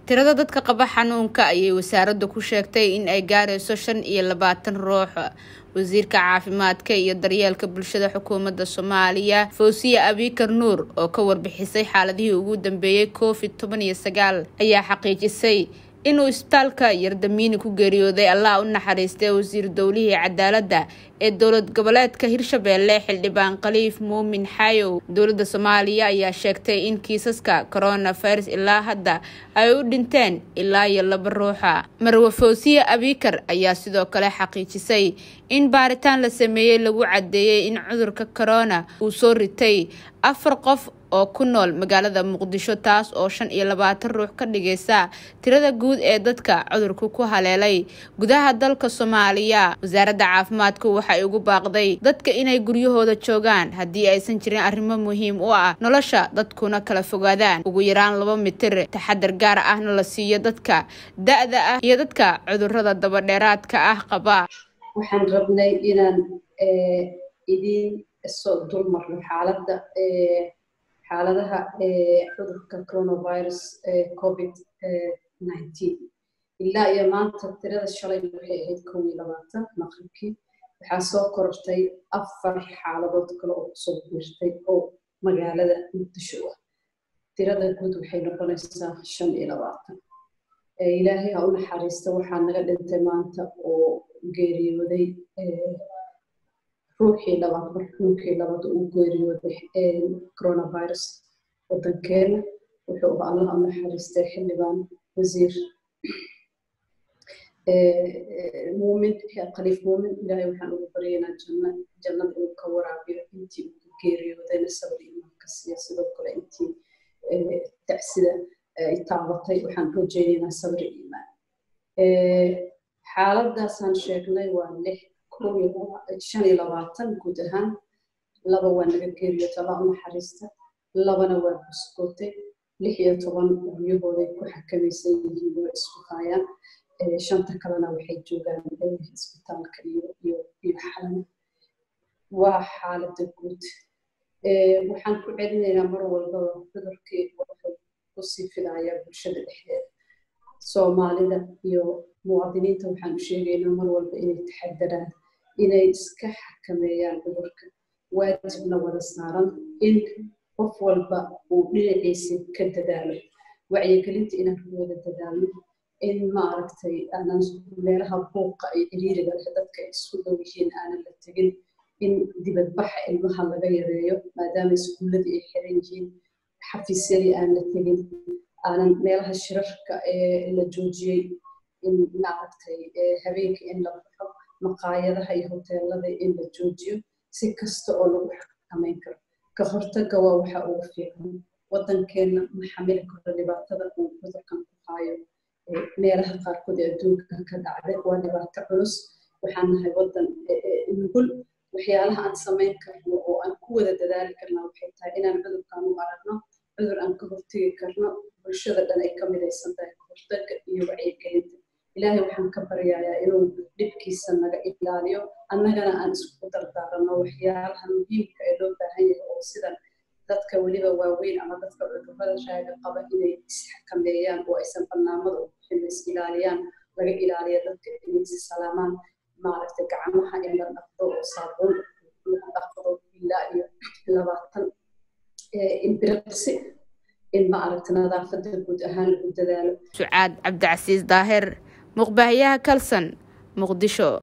tirada dadka qaba xanuunka ayay wasaaraddu ku sheegtay in ay gaarayso shan iyo labaatan ruux wasiirka caafimaadka iyo daryeelka bulshada xukuumadda soomaaliya fawsiya abikar nuur oo ka warbixisay xaaladihii ugu dambeeyey covid toban iyo sagaal ayaa xaqiijisay inuu isbitaalka yardamiini ku geeriyooday allah u naxariistay wasiir dowlihii cadaaladda ee dowlad goboleedka hirshabeelle xildhibaan khaliif muumin xayow dowladda soomaaliya ayaa sheegtay in kiisaska coronavirus ilaa hadda ay u dhinteen ilaa iyo laba ruuxa marwe fawsiye abikar ayaa sidoo kale xaqiijisay in baaritaan la sameeyey lagu caddeeyey in cudurka corona uu soo ritay afar qof oo ku nool magaalada muqdisho taas oo shan iyo labaatan ruux ka dhigaysa tirada guud ee dadka cudurka ku haleelay gudaha dalka soomaaliya wasaaradda caafimaadku waxay ugu baaqday dadka inay guryahooda joogaan haddii aysan jirin arrimo muhiim u ah nolosha dadkuna kala fogaadaan ugu yaraan laba mitir taxadar gaar ahna la siiyo dadka da-da ah iyo dadka cudurada dabadheeraadka ah qaba waxaan rabnay inaan idiin soo dulmarno xaaladda xaaladaha cudurka coronavirus covid nineteen ilaa iyo maanta tirada shalay waxay ahayd kow iyo labaatan maqribkii waxaa soo korortay afar xaaladood kale oo kusoo biirtay oo magaalada muqdisho ah tirada guud waxay noqonaysaa shan iyo labaatan ilaahay ha u naxariista waxaa naga dhintay maanta oo geeriyooday ruuxii labaad marxuumkii labaad uu geeriyooday coronavirus wadankeena wuxuu allah u naxariistay xildhibaan wasiir muumin khaliif muumin ilaahay waxaan ugu baryaynaa janna jannada inuu ka waraabiyo intii uu geeriyoodayna sabir imaanka siiya sidoo kale intii tacsida ay taabatay waxaan rajaynaynaa sabir iimaan xaaladaasaan sheegnay waa lix shan iyo labaatan guud ahaan laba waa naga geeriyoota allah u naxariista labana waa buskootay lix iyo toban guryahooday ku xakamaysan yihiin oo isku haayaan shanta kalena waxay joogaan isbitaalka iyo iyo iyo xalana waa xaaladda guud waxaan ku celinaynaa mar walbaba cudurkii wuxuu kusii fidayaa bulshada dhexdeeda soomaalida iyo muwaadiniinta waxaan u sheegaynaa mar walba inay taxadaraan inay iska xakameeyaan cudurka waajibna wada saaran in qof walba uu dhinaciisa ka dadaalo wacyigelinta inaan ku wada dadaalno in maaragtay aanan meelaha buuqa iyo ciriiriga leh dadka ay isku dhow yihiin aanan la tegin in dibadbaxa ilmaha laga yareeyo maadaama iskuulladii ay xiran yihiin xafiisyadii aan la tegin aanan meelaha shirarka ee la joojiyey in maaragtay habeenkii in la baxo maqaayadaha iyo hoteelada in la joojiyo si kasta oo lagu xakameyn karo ka hortagga waa waxa ugu fiican waddankeenna ma xamili karo dhibaatada uu cudurkan ku haayo meelaha qaarkood ee adduunka ka dhacday waa dhibaato culus waxaan nahay waddan nugul waxyaalaha aan samayn karno oo aan ku wada dadaali karna waxay tahay inaan cudurkan u aragno cudur aan ka hortegi karno bulshada dhan ay ka midaysan tahay ka hortagga iyo wacyigelinta ilaahay waxaan ka baryayaa inuu dhibkiisa naga ilaaliyo annagana aan isku dardaaranno waxyaalaha muhiimka ee loo baahan yahay oo sida dadka weliba waaweyn ama dadka cudurrada raaga qaba inay isxakameeyaan oo aysan barnaamada u bixin is ilaaliyaan laga ilaaliya dadka inay is salaamaan maaragtay gacmaha in la dhaqdo oo saabuun lagu dhaqdo ilaa iyo labaatan inbiriqsi in maaragta nadaafada guud ahaan lagu dadaalo sucaad cabdicasiis daahir muqbaahiyaha kalson muqdisho